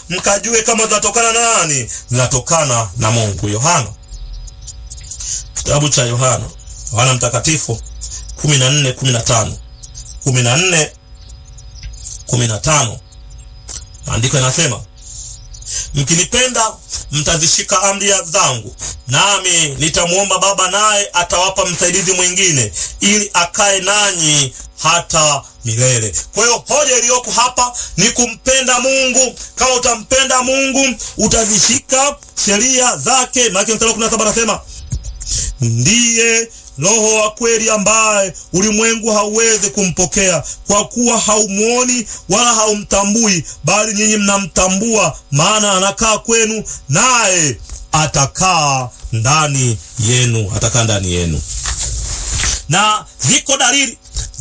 mkajue kama zinatokana na nani? Zinatokana na Mungu. Yohana, kitabu cha Yohana, Yohana Mtakatifu kumi na nne kumi na tano kumi na nne kumi na tano maandiko yanasema mkinipenda mtazishika amri zangu, nami nitamwomba Baba, naye atawapa msaidizi mwingine, ili akae nanyi hata milele. Kwa hiyo hoja iliyoko hapa ni kumpenda Mungu. Kama utampenda Mungu utazishika sheria zake. Maana mstari wa 17 anasema ndiye Roho wa kweli ambaye ulimwengu hauwezi kumpokea kwa kuwa haumuoni wala haumtambui, bali nyinyi mnamtambua, maana anakaa kwenu, naye atakaa ndani yenu, atakaa ndani yenu. Na ziko dalili